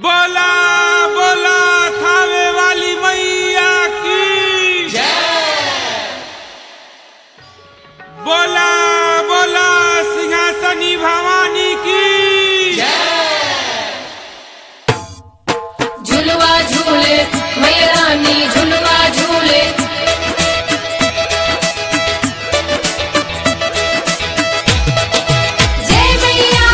बोला बोला थावे वाली मैया की बोला बोला सिंहासनी भवानी की झुलवा झूले मैया रानी झुलवा झूले जय मैया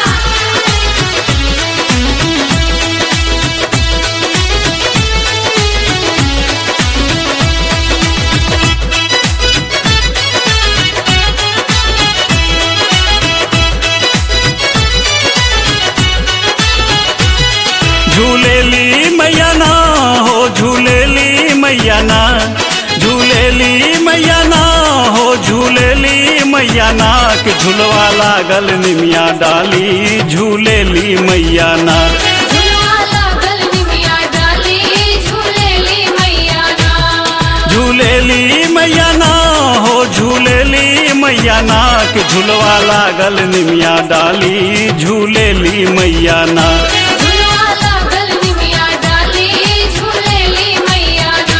झूलेली मैया ना हो झूलेली मैया ना झूलेली मैया ना हो झूलेली मैया ना के झुलवा लागल निमिया डाली झूलेली मैया ना झुलवा लागल निमिया डाली झूलेली मैया ना झूलेली मैया ना हो झूलेली मैया ना के झुलवा लागल निमिया डाली झूलेली मैया ना झुलवा लागल निमिया डाली झूलेली मैया ना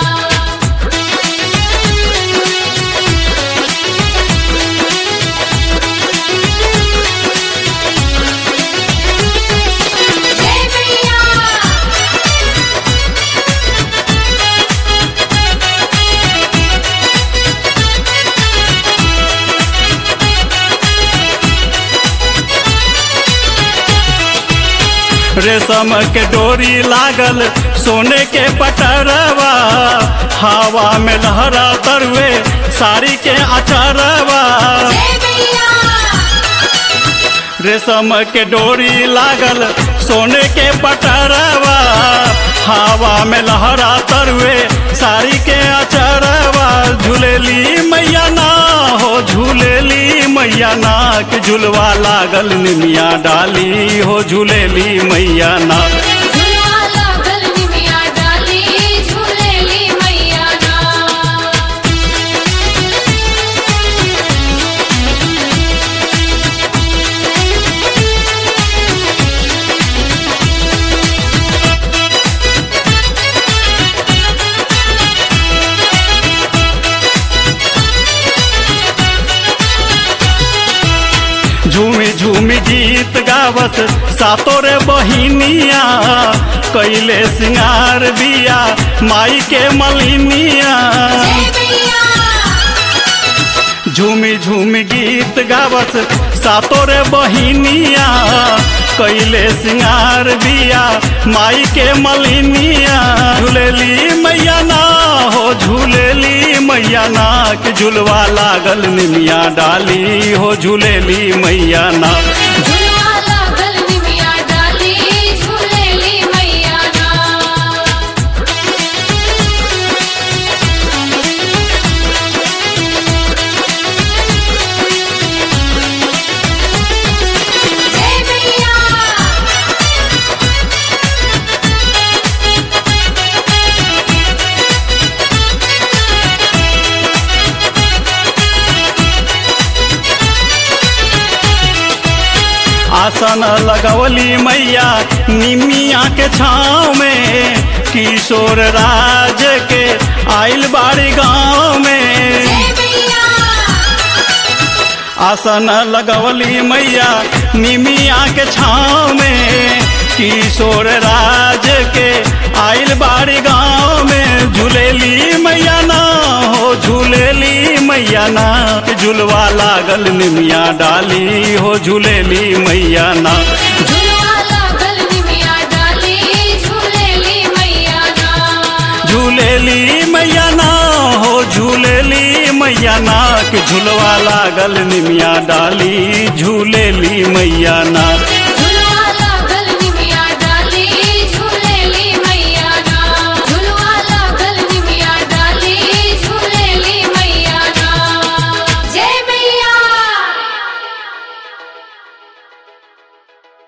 जय मैया रेशम के डोरी लागल सोने के पटरवा हवा में लहरा तरुए साड़ी के अचरवा जय मैया रेशम के डोरी लागल सोने के पटरवा हवा में लहरा तरुए साड़ी के अचरवा झूलेली मैया ना हो झूलेली मैया ना के झुलवा लागल निमिया डाली हो झूलेली मैया ना झुलवा लागल निमिया डाली झूलेली मैया ना झूमी झूमी गीत गावत सातो रे बहिनिया कैले सिंगार बिया माई के मलिनिया जय मैया झूमी झूमी गीत गावत सातो रे बहिनिया कैले सिंगार बिया माई के मलिनिया झूलेली मैया ना हो झूलेली मैया ना के झुलवा लागल निमिया डाली हो झूलेली मैया ना झुलवा लागल निमिया डाली झूलेली मैया ना जय मैया आसन लगवली मैया निमिया के छाँव में किशोर राज के आइल बाड़ी गाँव में जय मैया आसन लगवली मैया निमिया के छाँव में किशोर राज के आइल बाड़ी गाँव में झूलेली मैया ना हो झूलेली मैया ना झुलवा लागल निमिया डाली हो झूलेली मैया ना झुलवा लागल निमिया डाली झूलेली मैया ना झूलेली मैया ना हो झूलेली मैया ना के झुलवा लागल निमिया डाली झूलेली मैया ना